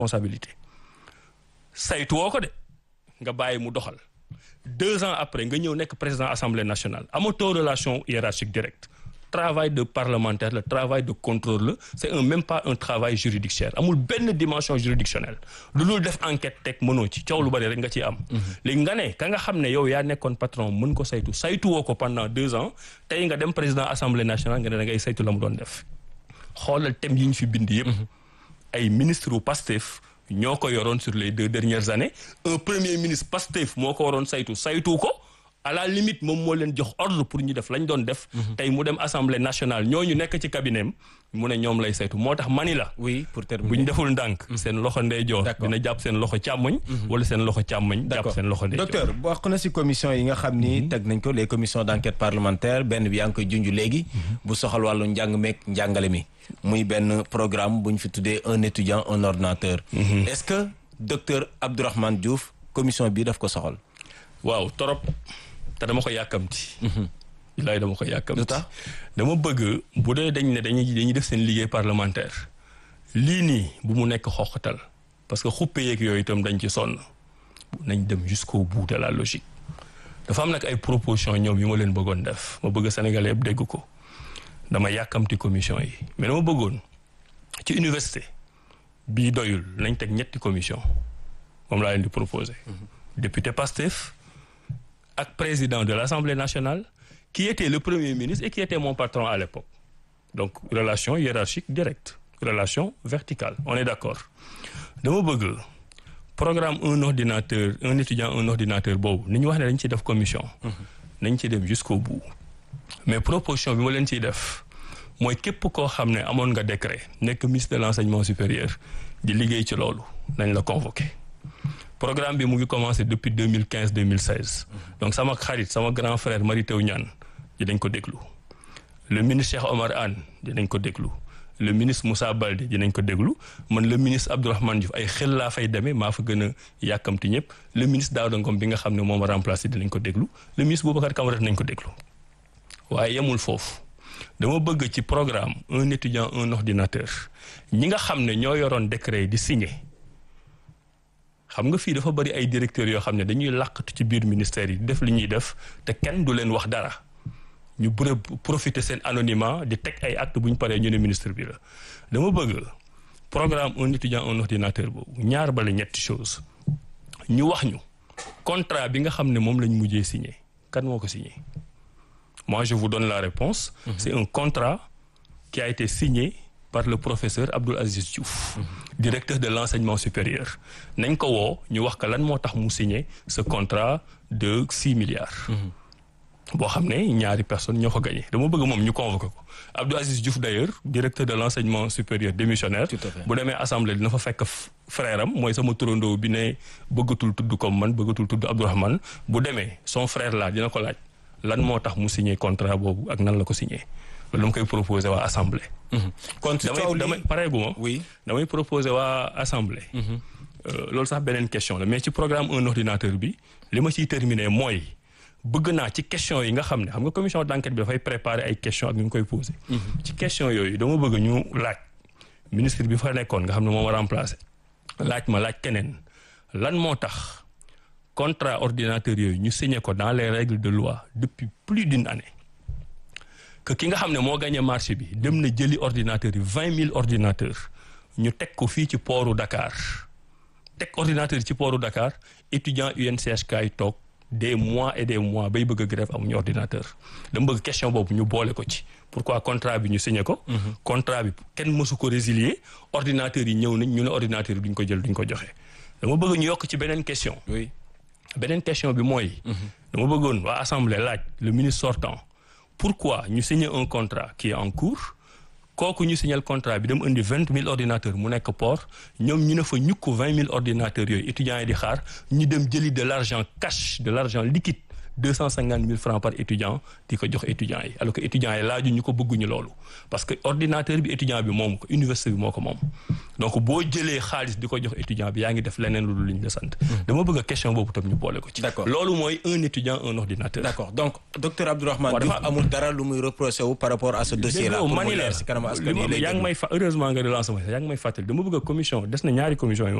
responsabilité saytu woo ko de nga bàyyi mu doxal deux ans après nga ñëw nekk président assemblée nationale amatoo relation hiérarchique directe travail de parlementaire le travail de contrôle la c'est un même pas un travail juridictionnel amul benn dimension juridictionnelle lu dul def enquête teg mënoo ci coow lu bari rek nga ciy am léegi nga ne ka nga xam ne yow yaa nekkoon patron mën ko saytu saytu woo ko pendant deux ans tey nga dem président assemblée nationale nga ne da ngay saytu la mu doon def xoolal thème yi ñu fi bind yëpp ay ministre u Pastef ñoo ko yoroon sur les deux dernières années un premier ministre Pastef moo ko waroon saytu saytu ko à la limite moom moo leen jox ordre pour ñu def lañ doon def. tey mu dem assemblée nationale ñooñu nekk ci cabinet mu ne ñoom lay saytu moo tax mani la. oui pour terminer bu ñu deful ndànk. seen loxo ndeyjoor. dina jàpp seen loxo càmmoñ. wala seen loxo càmmoñ. jàpp seen loxo ndeyjoor. docteur bokk na ci commission yi nga xam ni teg nañ ko les commissions d'enquête parlementaire benn bi yaa ngi koy junj léegi. bu soxal wàllu njàng meeg njàngale mi. muy benn programme bu ñu fi tuddee un étudiant un ordinateur. est-ce que docteur Abdourahmane Diouf commission bi daf ko soxal. waaw torop te dama ko yàkkamti. bilaay dama ko yàkkamti. lu tax dama bëgg bu dee dañ ne dañuy dañuy def seen liggéey parlementaire lii nii bu mu nekk xoqatal parce que xuppe yeeg yooyu itam dañ ci sonn nañ dem jusqu'au bout de la logique. dafa am nag ay proposition ñoom yu ma leen bëggoon def ma bëgg Sénégalais yëpp dégg ko dama yàkkamti commission yi mais dama bëggoon ci université bii doyul nañ teg ñetti commission moom laa leen di proposer. député Pastef ak président de l'Assemblée nationale qui était le premier ministre et qui était mon patron à l'époque donc relation hiérarchique directe relation verticale on est d'accord dama bëgg programme un ordinateur un étudiant un ordinateur boobu ni ñu wax ne dañ ciy def commission nañ ci dem jusqu'au bout mais proposition bi ma leen ciy def mooy képp koo xam ne amoon nga décret nekk ministre de l'enseignement supérieur di liggéey ci loolu nañ la convoquer programme bi mu ngi commencé depuis deux mille quinze deux mille seize donc sama xarit sama grand frère Mary Teuw Niane dinañ ko déglu le ministre Cheikh Omar Anne dinañ ko déglu le ministre Moussa Baldé dinañ ko déglu man le ministre Abdourahmane Diouf ay xel laa fay demee maa fa gën a yàkkamti ñëpp le ministre Daouda Ngom bi nga xam ne moom a remplacé dinañ ko déglu le ministre Boubacar Camara dinañ ko déglu waaye yemul foofu dama bëgg ci programme un étudiant un ordinateur ñi nga xam ne ñoo yoroon décret di signé xam nga fii dafa bari ay directeurs yoo xam ne dañuy làqatu ci biir ministère yi def li ñuy def te kenn du leen wax dara ñu bëre profiter seen anonymat di teg ay acte bu ñu paree ñu ne ministre bi la dama bëgg programme un étudiant un ordinateur boobu ñaar bala ñetti chose ñu wax ñu contrat bi nga xam ne moom lañ mujjee signé kan moo ko signé moi je vous donne la réponse mm -hmm. c'est un contrat qui a été signé par le professeur Abdoul Aziz Diouf directeur de l'enseignement supérieur nañ ko woo ñu wax ka lan moo tax mu signé ce contrat de six milliards boo xam ne ñaari personnes ñoo ko gagné dama bëgg moom ñu convoqué ko Abdou Aziz Diouf d'ailleurs directeur de l'enseignement supérieur démissionnaire bu demee assemblée dina fa fekk frère am mooy sama turandoo bi ne bëggatul tudd comme man bëggatul tudd Abdourahmane bu demee son frère là dina ko laaj lan moo tax mu signé contrat boobu ak nan la ko signé loolu dama koy proposé waa assemblée kon ci damay damay pareeguma oui damay proposé waa assemblée loolu sax beneen question la mais ci programme un ordinateur bi li ma ciy terminer mooy bëgg naa ci question yi nga xam ne xam nga commission d'enquête bi dafay préparer ay questions ak ñu koy poser ci question yooyu dama bëgg ñu laaj ministre bi fa nekkoon nga xam ne moom a remplacer laaj ma laaj keneen lan moo tax contrat ordinateur yooyu ñu signé ko dans les règles de loi depuis plus d'une année que ki nga xam ne moo gagné marché bi dem na jëli ordinateurs yi vingt mille ordinateurs ñu teg ko fii ci pooru Dakar teg ordinateur yi ci pooru Dakar étudiant UNCHK yi toog des mois et des mois bay bëgg a grève amuñu ordinateur dama bëgg question boobu ñu boole ko ci pourquoi contrat bi ñu signé ko contrat bi kenn mësu ko résilier ordinateurs yi ñëw nañ ñu ne ordinateur yi duñ ko jël duñ ko joxe dama bëgg ñu yokk ci beneen question oui beneen question bi mooy dama bëggoon waa assemblée laaj le ministre sortant pourquoi ñu signer un contrat qui est en cours kooku ñu signal contrat bi dem indi vingt mille ordinateurs mu nekk port ñoom ñu ne fa ñukk vingt mille ordinateurs yooyu étudiants yi di xaar ñu dem jëli de l'argent cash de l'argent liquide deux cent cinquante mille francs par étudiant di ko jox étudiants yi alors que étudiants yi laaju ñu ko bëgguñu loolu parce que ordinateur bi étudiant bi moom ko université bi moo ko moom donc boo jëlee xaalis di ko jox étudiant bi yaa ngi def leneen lu dul li ñu la sant dama bëgg a question boobu tam ñu boole ko ci D'accord. loolu mooy un étudiant un ordinateur d'accord donc docteur Abdourahmane Waaw, Diouf dafa- amul dara lu muy reproché wu par rapport à ce dossier là déggoo pour mu mani la leer si kanam askan li yi ma lay yaa ngi déglu. may fa heureusement nga relancé ma yaa ngi may fàttali dama bëgg a commission des na ñaari commission yi